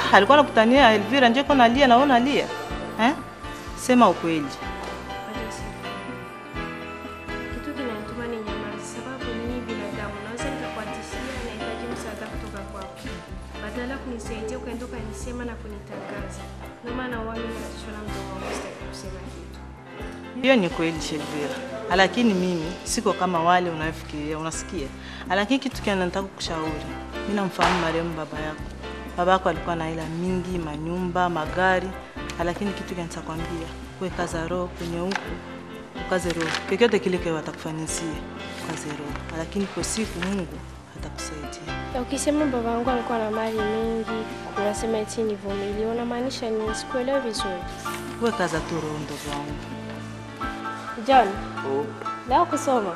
Ah, alikuwa anakutania Elvira nje kwa nalia na wewe unalia. Eh? Sema ukweli. Bado si. Kitu kinanituma ni nyamazi, sababu mimi binadamu naweza nikakuatishia nahitaji msaada kutoka kwako, badala ya kunisaidia ukaenda ukanisema na kunitangaza. Ndio maana wami natishwa na mdogo wangu, sitaki kusema kitu. Hiyo ni kweli Shelvira, lakini mimi siko kama wale unayofikiria, unasikia? Lakini kitu kile nataka kukushauri, mimi namfahamu marehemu baba yako. Baba yako alikuwa na hela mingi, manyumba, magari, lakini kitu kile nitakwambia, wewe kaza roho kwenye huku, ukaze roho, chochote kile kile watakufanyisia, ukaze roho, lakini kwa siku Mungu atakusaidia. Na Ukisema baba yangu alikuwa na mali mingi, unasema eti nivumilie, unamaanisha nini? Sikuelewi vizuri. Wewe kaza tu roho, ndogo wangu. John, leo kusoma?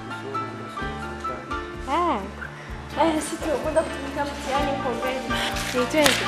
Ah. Eh, sisi tunakwenda kutumika mtihani huko mbele. Ni twende.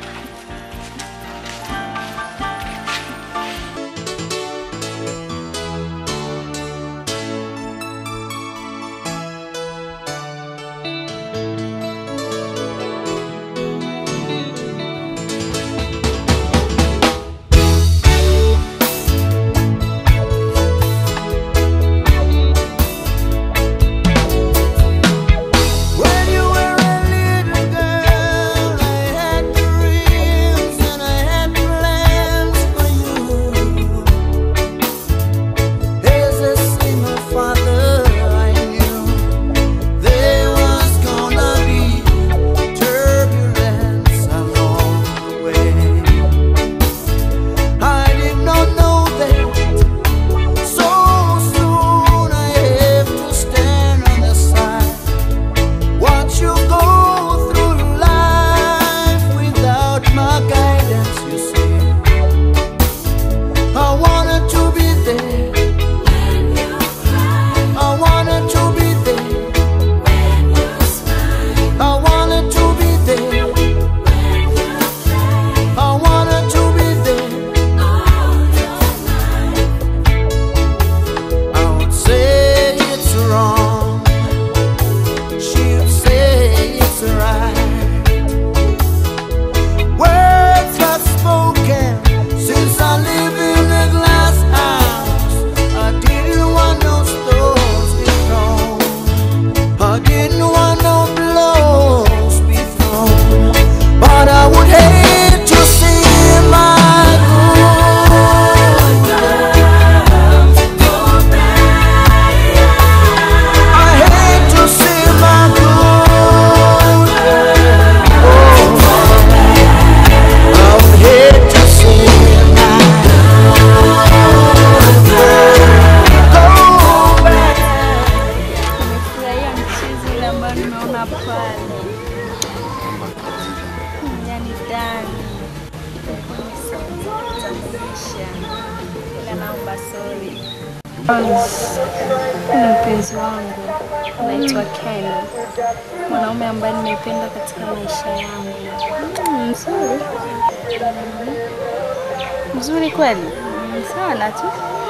When you were a little girl, I had dreams and I had plans for you. As a single father, I knew there was gonna be turbulence along the way. I did not know that so soon I have to stand on the side. Watch you go through life without my guidance, you see. I wanted to be there. I wanted to be there. I wanted to be there. I wanted to be there. I would say it's wrong. She'll say it's right. Words are spoken since I live in a glass house. I didn't want no stones be thrown. I didn't want no blows be thrown. But I would hate to see my good girls go bad. I hate to see my good girl. I would hate to see my good girl go bad. Nimefurahia mchezo ile ambayo nimeona pale, yani ndani kutambulisha, ila naomba sorry. Ni mpenzi wangu anaitwa Ken, mwanaume ambaye nimeipenda katika maisha yangu. Mm, Mzuri Mzuri kweli? Mm, sana tu.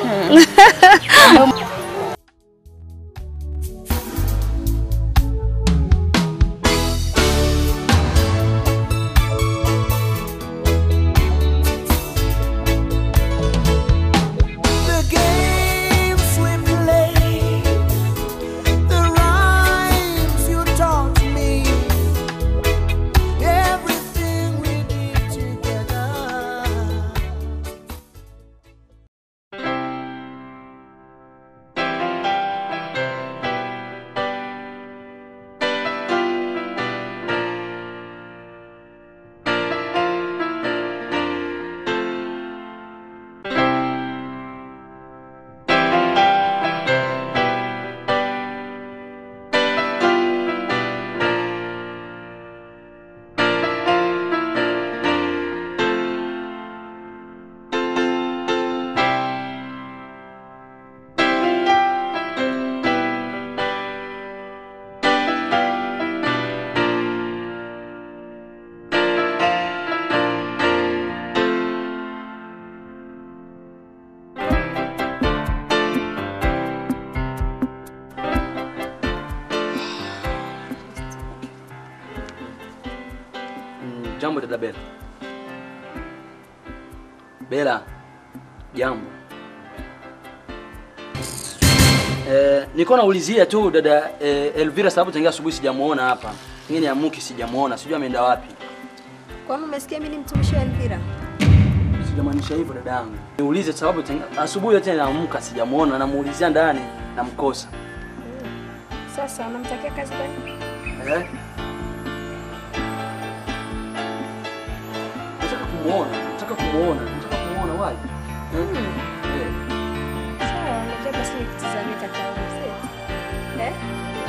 The games we played, the rhymes you taught me, everything we did together. Jambo dada Bella. Bela, jambo. Eh, niko naulizia tu dada eh, Elvira sababu tangia asubuhi sijamuona hapa. Ngine ya Muki sijamuona, sijui ameenda wapi. Kwani umesikia mimi ni mtumishi wa Elvira? Sijamaanisha hivyo dada yangu. Niulize sababu tangia asubuhi yote naamka sijamuona, namuulizia ndani namkosa. Sasa unamtakia kazi gani? Eh? Nataka kumuona, nataka kumuona, nataka kumuona wapi? Eh? Eh. Sawa, unajua basi nikutizamie kaka yangu, si? Eh?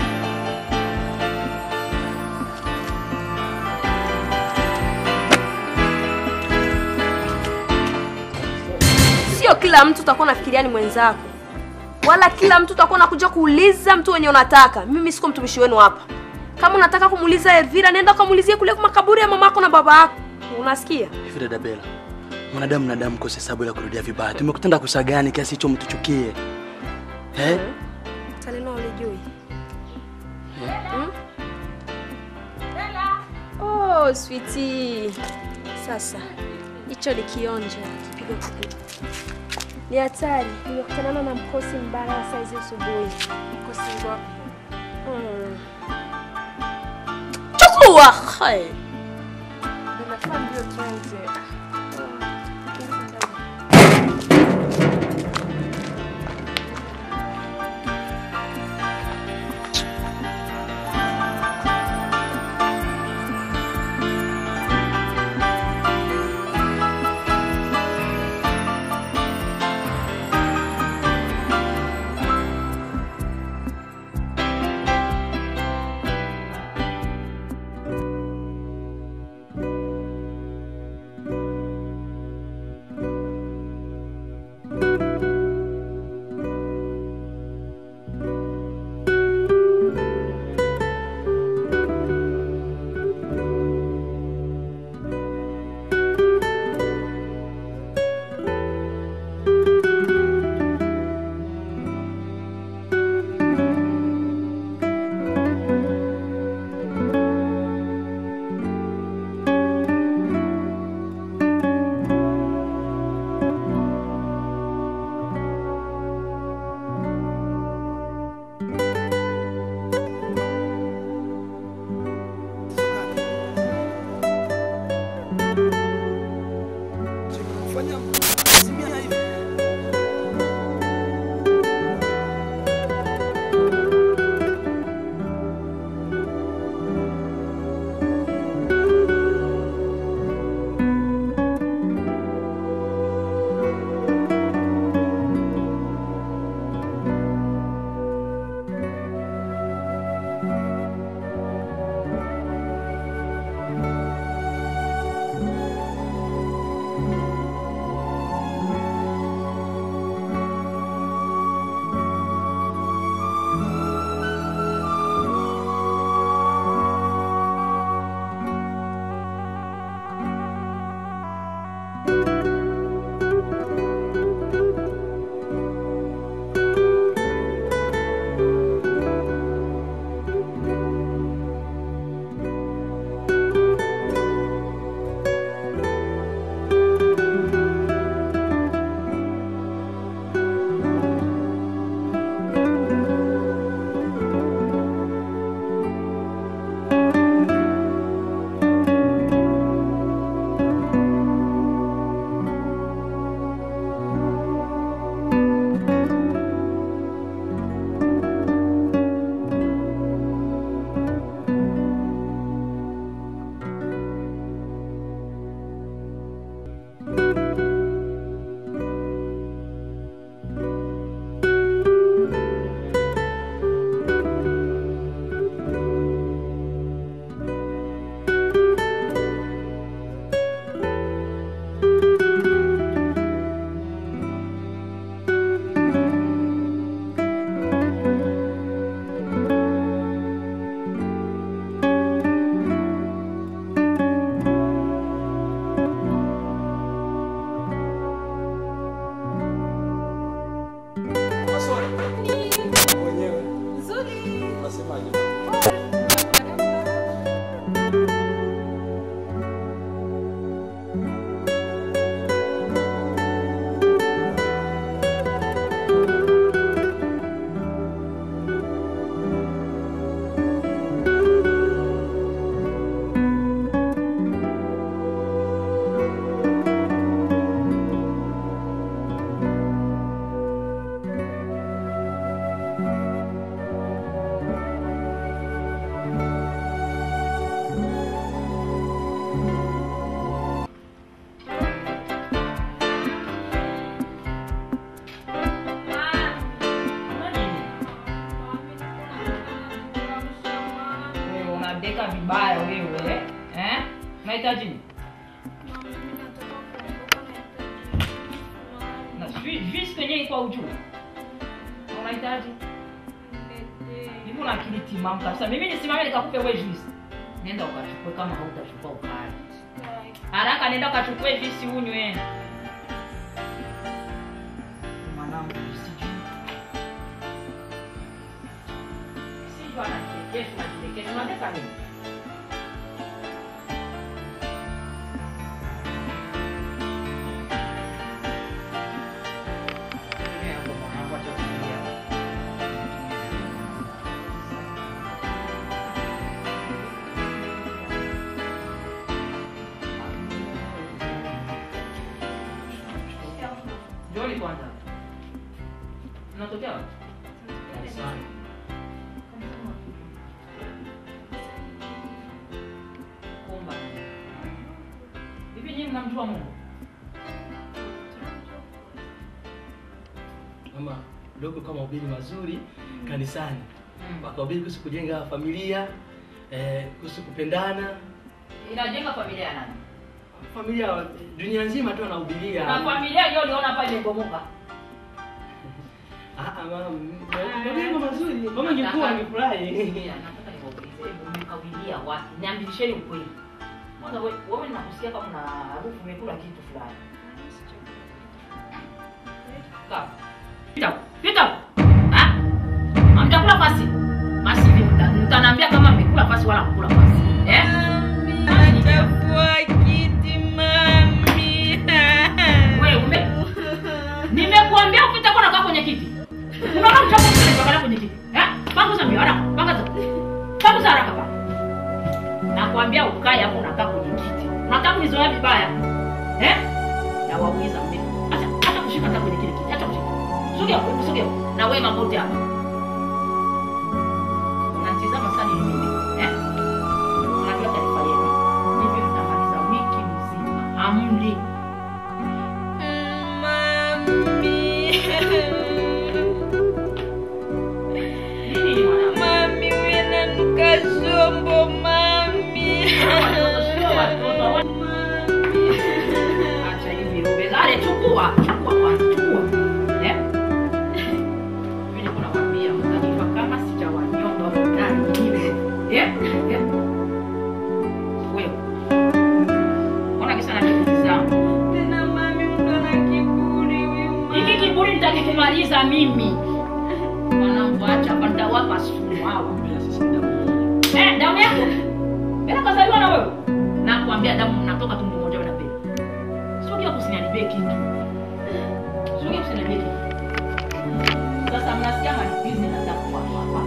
Sio kila mtu utakuwa unafikiria ni mwenzako, wala kila mtu utakuwa unakuja kuuliza mtu wenye unataka. Mimi siko mtumishi wenu hapa. Kama unataka kumuuliza Elvira, nenda ukamuulizie kule kwa makaburi ya mamako na baba yako. Unasikia? Hivi dada Bella, mwanadamu na damu kosa hesabu ya kurudia vibaya. Tumekutenda kosa gani kiasi hicho mtuchukie? Eh? Taleno ulijui? Hmm? Oh, sweetie. Sasa hicho ni kionjo kipigo kikubwa. Ni hatari. Nimekutana na mkosi mbaya wa saizi asubuhi. Mkosi ngo. Mm. Chukua. Hai. Ninafaa ndio tuanze. Unahitaji nini? Mama, mimi nataka kuondoka na Na sijui juice kwenye iko au juu. Unahitaji? niletee. Hivi una akili timamu kabisa. Mimi nisimame nikakupe wewe juice. Nenda ukachukue kama hautachukua ukali. Haraka nenda ukachukue juice unywe. Mwanangu usijui. Sijui anachekesha, anachekesha. Unataka nini? Mimi hapo mwanangu acha kulia. Njoni kwanza. Mnatokea wapi? Dar es Salaam. Kumba. Hivi nyinyi mnamjua Mungu? Mama, dogo kama ubiri mazuri kanisani. Mm. Wakahubiri kuhusu kujenga familia, eh, kuhusu kupendana. Inajenga familia ya nani? Familia dunia nzima tu anahubiria. Na familia hiyo uliona hapa imebomoka. Ah, ah, mama, majengo mazuri. Mama ingekuwa angefurahi. Nataka niwaulize, hebu mmekawilia wapi? Niambisheni ukweli. Kwanza wewe wewe nakusikia kama kuna harufu umekula kitu fulani. Kaa. Pita. Pita. Ah? Hamjakula fasi. Basi hivi mta- mtaniambia kama mmekula fasi wala mkula fasi. Eh? Wewe ume Nimekuambia upite kwa nakaa kwenye kiti. Unaona mchako mtaka kwenye kiti. Eh? Panguza mbio haraka. Panguza. Panguza haraka baba. Nakwambia ukae hapo unakaa kwenye kiti. Unataka kunizoea vibaya. Eh? Na wauliza mimi. Acha acha kushika hata kwenye kile kiti. Acha kushika. Sogea, hebu sogea. Na wewe magoti hapa. Unatizama sana ni mimi. Eh? Unajua taarifa yenu. Hivi mtamaliza wiki mzima. Amli. Nini mwanangu? Mami, wewe nanuka shombo, mami. Watoto sio watoto. Acha hivi robe. Ale chukua, chukua kwanza, chukua. Eh? Mimi niko nakwambia mtajua kama sijawanyonga huko ndani hivi. Eh? Eh? Wewe. Ona kisa na kutizama. Tena mami, mtu ana kiburi huyu mami. Hiki kiburi nitakikumaliza mimi. Wanangu acha hapa nitawapa sumu hawa. Eh, damu yako. Bila kazaliwa na wewe. Nakwambia damu mnatoka tumbo moja na mbele. Sogea kusiniharibie kitu. Sogea kusiniharibie kitu. Sasa mnasikia malipizi nataka kwa hapa.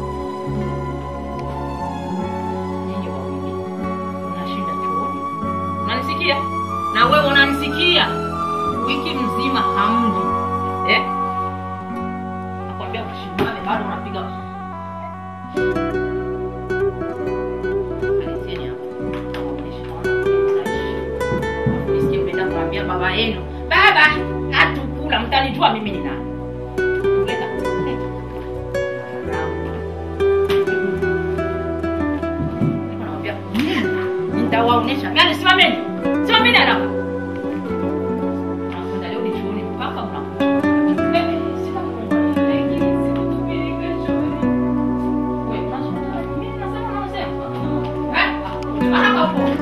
Nyinyi wawili. Mnashinda chooni. Unanisikia? Na wewe unanisikia? Wiki mzima hamli. Eh? Nakwambia ushindane bado unapiga Alizeni hapa. Nawaonyesha naona nisikie mnaenda kuambia baba yenu. Baba, hatukula mtanijua mimi ni nani. Leta. leta. Nakwambia, mm, Nitawaonyesha. Gani simameni. Simameni haraka. Nakwenda leo ni chuoni mpaka mnakuja. Eh, sina Mungu. Eh, sikutubiri kesho. Wewe, unasema mimi nasema unasema. Eh, haraka huko.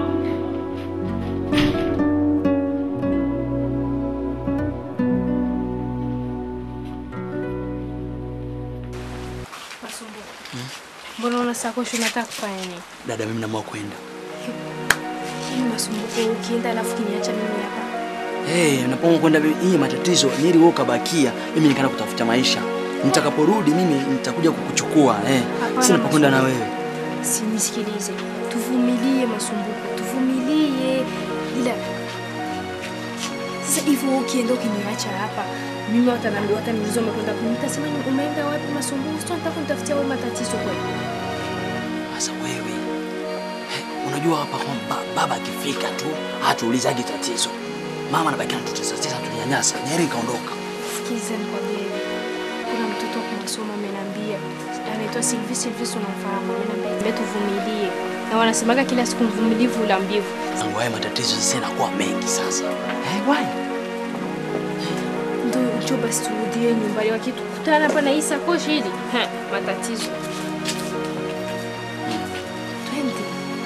Masumbuko. Mbona una sakoshi unataka kufanya nini? Dada, mimi naamua kwenda. Hii masumbuko ukienda alafu kiniacha mimi hapa. Hey, napoamua kwenda hii matatizo nili wewe ukabakia, mimi nikaenda kutafuta maisha. Nitakaporudi mimi nitakuja kukuchukua eh. Hapana, Sina pa kwenda na Masumbuko. wewe. Sinisikilize. Tuvumilie masumbuko. Tuvumilie. Ila sasa hivyo ukienda ukiniacha hapa mimi watanambia wataniuliza umekwenda kuni nitasema ni umeenda wapi masumbuko sio nataka kunitafutia wewe matatizo kweli Sasa wewe eh, unajua hapa kwamba baba akifika tu hatuulizaji tatizo. Mama anabaki anatutesa tesa tunyanyasa. Nyeri kaondoka. sikiza nikwambie kuna mtoto wa kimasomo ameniambia anaitwa Sylvie. Sylvie si unamfahamu? Ameniambia tuvumilie, na wanasemaga kila siku mvumilivu ula mbivu. Tangu haya matatizo sasa yanakuwa mengi sasa. Eh, why? Ndio njoo basi turudie nyumbani, wakitukutana hapa na hii sakoshi hili ha, matatizo. Twende.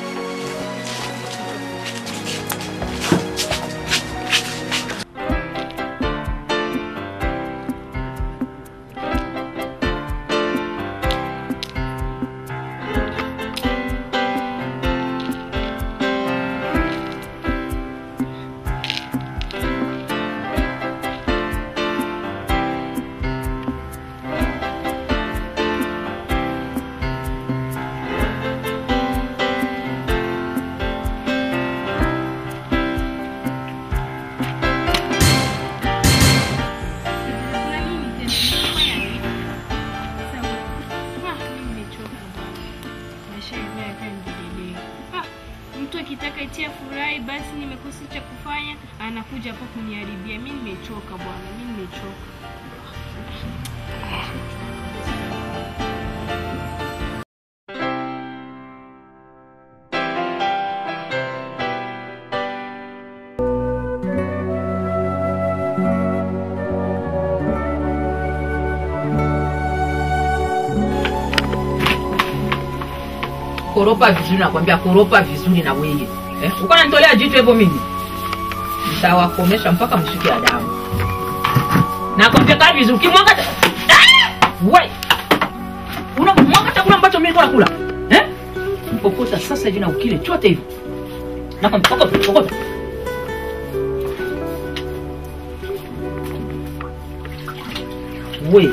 Mtu akitaka itia furahi, basi nimekosa cha kufanya, anakuja hapa kuniharibia. Mi nimechoka bwana, mi nimechoka. koropa vizuri, nakwambia koropa vizuri na wewe eh? Uko nanitolea jitu hivyo mimi nitawakomesha mpaka mshuke adamu. Nakwambia kaa vizuri, ukimwaga ta- Ah! we unamwaga chakula ambacho mimi niko nakula eh? Mpokota sasa hivi na ukile chote hivi, nakwambia pokota, pokota. We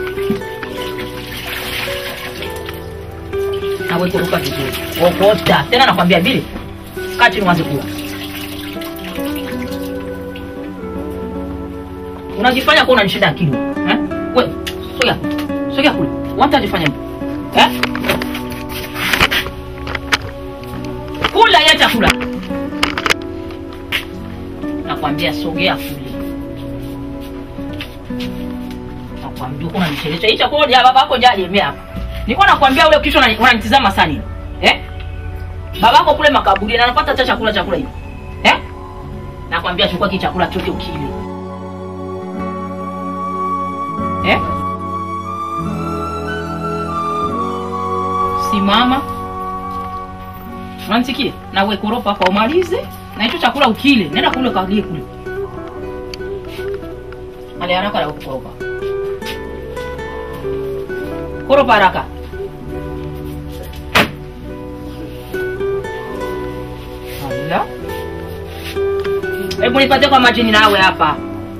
nawe kuruka vizuri, okota tena, nakwambia vile, kaa chini uanze kula. Unajifanya kuwa unanishinda akili eh? We sogea, sogea kule, watajifanya hivyo eh? Kula ya chakula, nakwambia sogea kule, nakwambia uko unanichelesha. Hii chakula ya babako jalemea hapa Nilikuwa nakwambia ule kisha unani- unanitizama sana eh? Babako kule makaburi na anapata hata chakula chakula hivi. Eh? Nakwambia chukua kile chakula chote ukile. Eh? Simama. Unanisikia? Na we koropa hapa umalize na hicho chakula ukile. Nenda kule kalie kule. Ale haraka na kukoropa. Koropa haraka. Ala. Hebu nipatie kwa majini nawe hapa.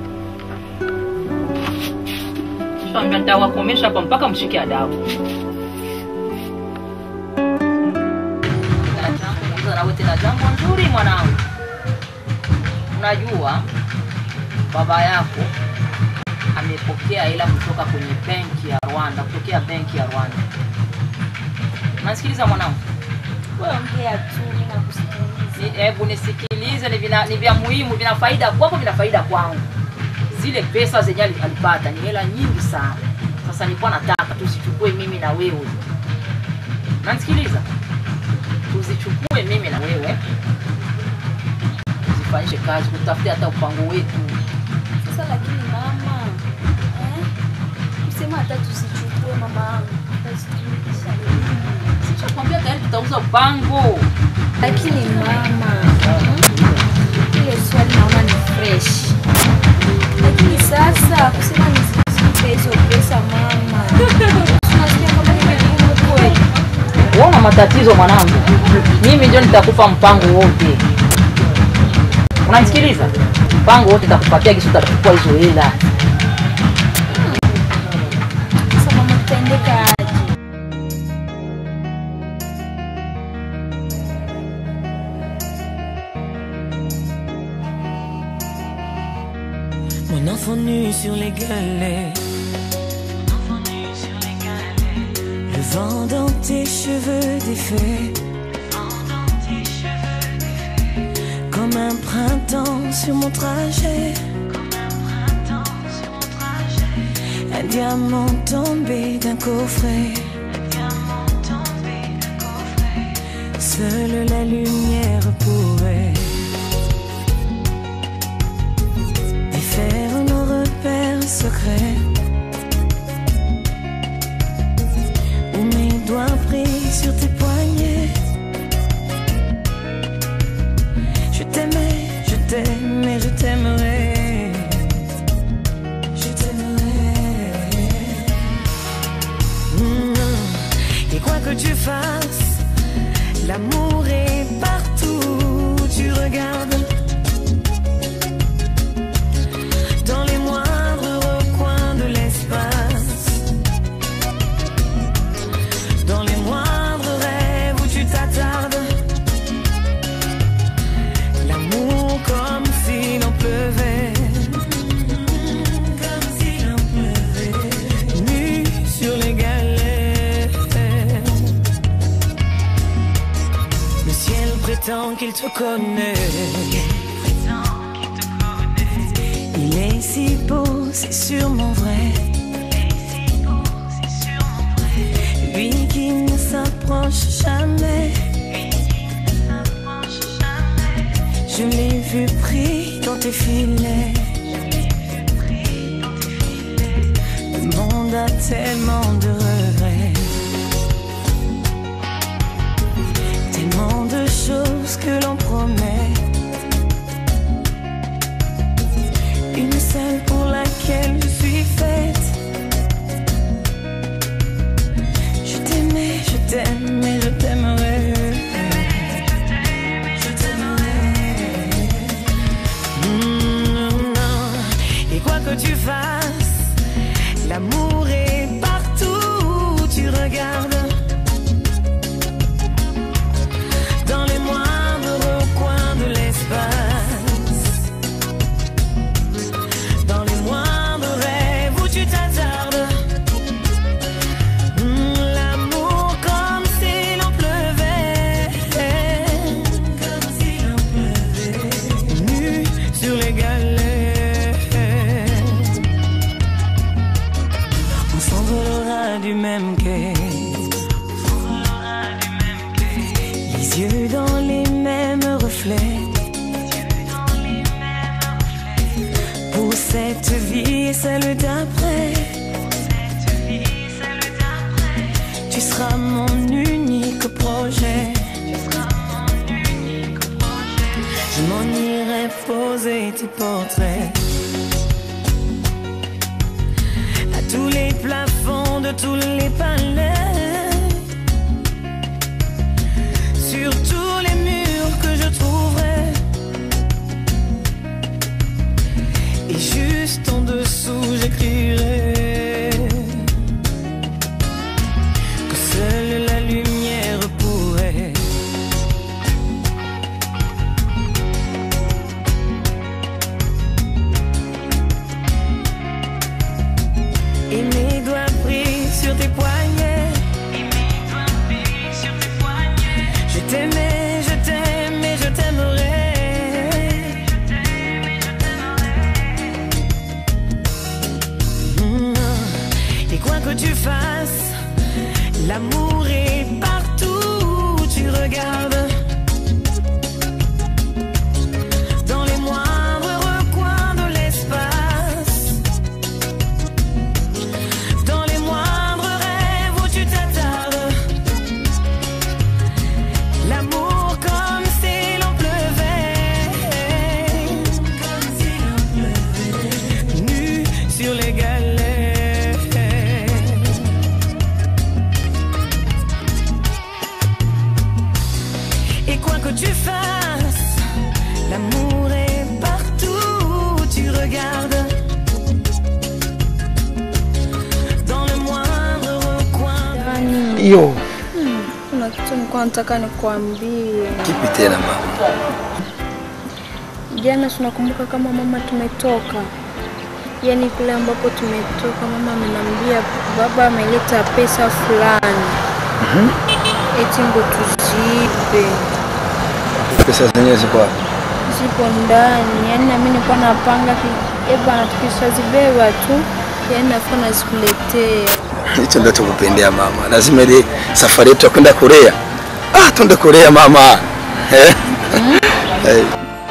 Shambia nitawakomesha hapa mpaka mshike adabu. Nawe tena jambo nzuri mwanangu. Unajua baba yako amepokea hela kutoka kwenye benki ya Rwanda, kutokea benki ya Rwanda. Unasikiliza mwanangu? Wewe ongea tu, mimi nakusikiliza. Ni- Hebu nisikilize, ni vina- ni vya muhimu, vina faida kwako, vina faida kwangu. Zile pesa zenye ali- alipata ni hela nyingi sana. Sasa nilikuwa nataka tuzichukue mimi na wewe, unanisikiliza? Tuzichukue mimi na wewe, tuzifanyishe kazi, tutafute hata upango wetu. Sasa lakini mama, eh? Usema hata tusichukue mama yangu. Basi turudisha elimu. Sishakwambia tayari tutauza upango. Lakini mama, hiyo swali naona ni fresh. Lakini sasa kusema nisipe hizo pesa mama. Tunasikia kama ni vigumu kweli. Uona matatizo mwanangu, mimi ndio nitakupa mpango wote. Unanisikiliza? Mpango wote nitakupatia, kisha utachukua hizo hela. Sasa mama tutaendeka aje? Mon enfant nu sur les galets. Le vent dans tes cheveux défaits. Comme un printemps sur mon trajet. Un Un diamant tombé d'un coffret. Seule la lumière pourrait défaire nos repères secrets. Où mes doigts pris sur tes poignets. Je t'aimais, je t'aimais, je t'aimerai. Je t'aimerai. Mm. Et quoi que tu fasses, l'amour est partout. où Tu regardes. Dans les moindres recoins de l'espace. Dans les moindres rêves où tu t'attardes. L'amour comme s'il en pleuvait. Comme s'il en pleuvait. Nu sur les galets. Le ciel prétend qu'il te connaît. Il est si beau, c'est sûrement vrai. Lui qui ne s'approche jamais. Je l'ai vu pris dans tes filets. Le monde a tellement de regrets. Tellement de choses que l'on promet. Une seule pour laquelle je suis faite. Je t'aimais, je t'aimais, je t'aimerai. Je t'aimerai. Mm, non. Et quoi que tu fasses, l'amour est partout où tu regardes. Dans les moindres recoins de l'espace. Dans les moindres rêves où tu t'attardes. Mm, L'amour comme s'il en pleuvait. Comme s'il en pleuvait. Nu sur les galets. On s'envolera du même quai. Les yeux dans les mêmes reflets. Pour cette vie et celle d'après. Tu seras mon unique projet. Je m'en irai poser tes portraits. À tous les plafonds de tous les palais. Sur tous les murs que je trouverai. Et juste en dessous, j'écrirai que seule la lumière pourrait. Et mes doigts pris sur tes poignets. Je t'aimais, je t'aimais, je t'aimerai. Mm. Et quoi que tu fasses, l'amour est partout où tu regardes. Dans les moindres recoins de l'espace. Dans les moindres rêves où tu t'attardes. L'amour comme s'il en pleuvait. Comme s'il en pleuvait. Nu sur les galets. Et quoi que tu fasses, l'amour est partout où tu regardes. Dans le moindre recoin. Yaani, Yo, kuna kitu nilikuwa nataka nikuambie. kipi tena mama? Jana tunakumbuka kama mama tumetoka, yaani kule ambapo tumetoka, mama amenambia baba ameleta pesa fulani eti ndo tuziibe, Pesa zenyewe ziko wapi? zipo ndani. Yaani nami nilikuwa napanga ki- eh bana, tukishazibeba tu Yaani nafuka nazikuletea. Hicho ndio tukupendea mama. Lazima ile safari yetu ya kwenda Korea. Ah, twende Korea mama. Eh? Eh.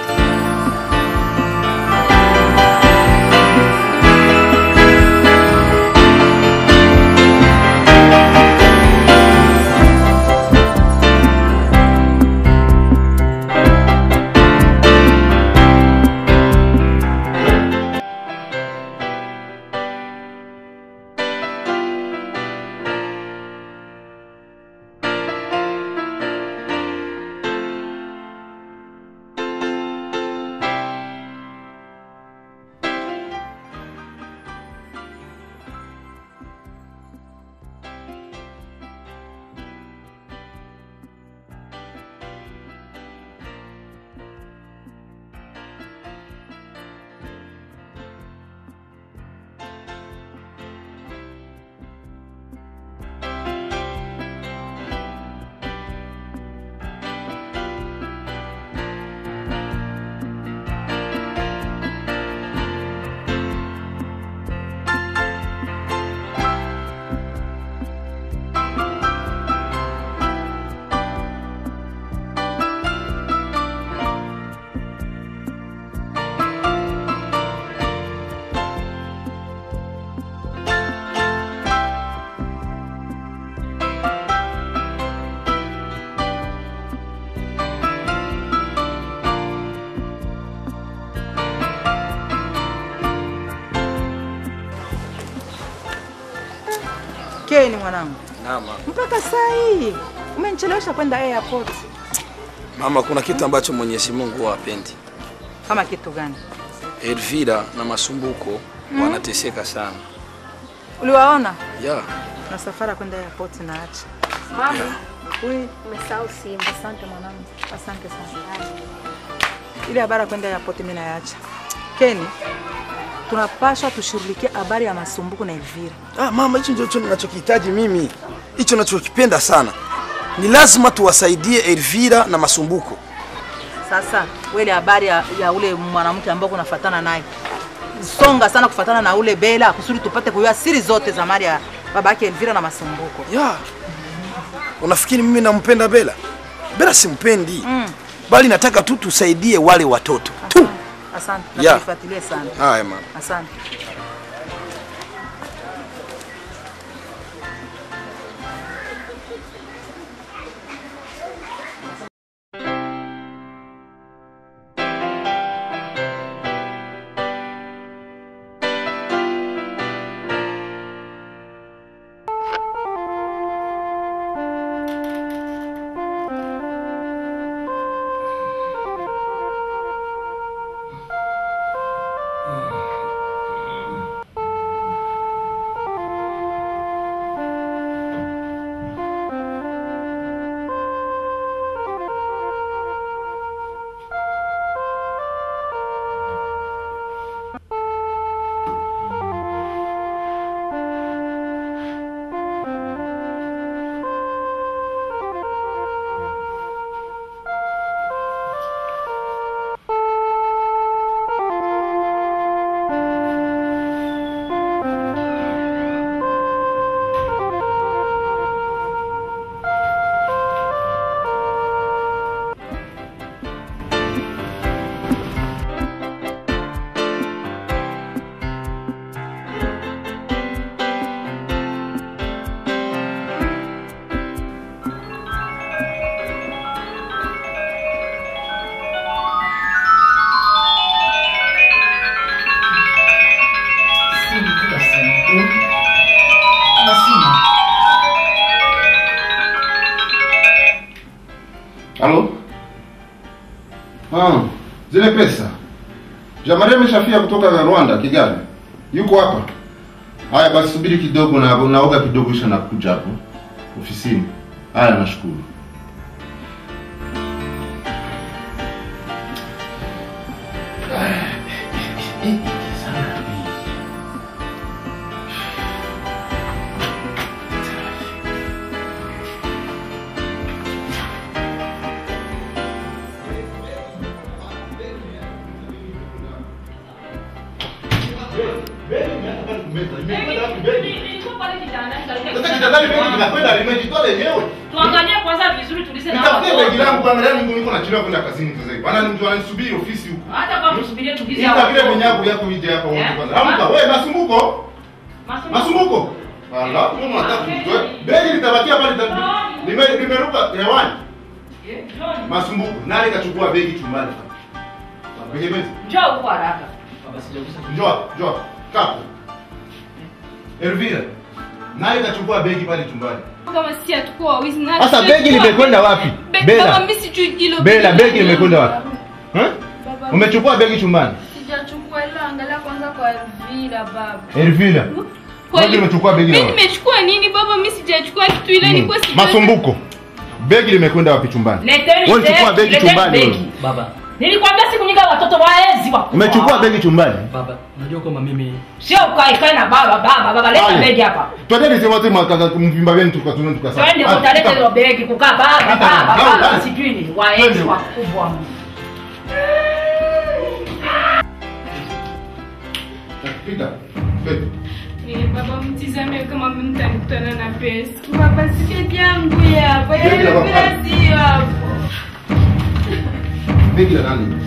Keni mwanangu, Naam. mama. mpaka saa hii umenichelewesha kwenda airport. Mama, kuna kitu ambacho Mwenyezi Mungu huwa hapendi. Kama kitu gani? Elvira na Masumbuko wanateseka sana. Uliwaona Yeah. na safari kwenda airport naacha. Mama, Ui, umesahau simu. asante mwanangu, asante sana. Ile habari ya kwenda airport mimi naacha. Keni, tunapaswa tushughulikie habari ya Masumbuko na Elvira. Ah, mama, hicho ndio ninachokihitaji mimi. Hicho ninachokipenda sana. Ni lazima tuwasaidie Elvira na Masumbuko. Sasa wele habari ya, ya ule mwanamke ambao kunafatana naye songa sana kufatana na ule Bela kusudi tupate kujua siri zote za mali ya babake Elvira na Masumbuko. Yeah. Unafikiri mimi nampenda Bela? Bela simpendi. Mm. Bali nataka tu tusaidie wale watoto tu. Asante, Yeah. natuifuatilie sana. Haya mama. Asante. Halo? Ah, zile pesa. Jamaria ameshafia kutoka Rwanda, Kigali. Yuko hapa. Haya basi subiri kidogo na naoga kidogo kisha nakuja hapo ofisini. Haya nashukuru. kumeta. Imekwenda wapi begi? Nilikuwa pale kitandani karibia Sasa kitandani begi linakwenda limejitoa lenyewe. Tuangalie kwanza vizuri tulize na Nitafutie watoto. begi langu kwanza, leo niko niko nachelewa kwenda kazini sasa hivi. Bana mtu ananisubiri ofisi huko. Hata kama tusubirie tulize Ita vile vinyago yako vije hapa wote Eh? kwanza. Amka wewe masumbuko. Masumbuko. Ala, mama nataka kutoa. Begi litabakia pale lita- lime limeruka hewani. Masumbuko. Nani kachukua begi chumbani? Begi begi. Njoo huko haraka. Njoo, njoo. Kapo. Elvira. Nani kachukua begi pale chumbani? Kama si atakuwa wizi na Sasa begi limekwenda wapi? Be- Bela. Baba mimi sijui hilo Bela, begi limekwenda wapi? Eh? Baba, Umechukua begi chumbani? Sijachukua ila angalia kwanza kwa Elvira baba. Elvira. Kweli- Begi umechukua begi la Mimi wapi? nimechukua nini baba? Mimi sijachukua kitu ile Mm. nilikuwa sijui. Masumbuko. Begi limekwenda wapi chumbani? Leteni Wewe chukua begi, begi leteni chumbani. begi. wewe. Baba, Nilikwambia siku nyingi watoto waezi wa. Umechukua begi chumbani? baba, unajua kwamba mimi Sio ukae kae na baba baba baba leta Ale. begi hapa. Twendeni sema sema kaka mvimba wenu tukatuna tukasema. Twende utaleta hilo begi kukaa baba Hata- baba Hata- baba sijui ni waezi Twende. wakubwa. Pita. Begi. Eh, baba mtizame kama mtakutana na pesa. Baba si begi yangu ya. Baba Begi la baba. Elvira sio hapo. Begi la nani?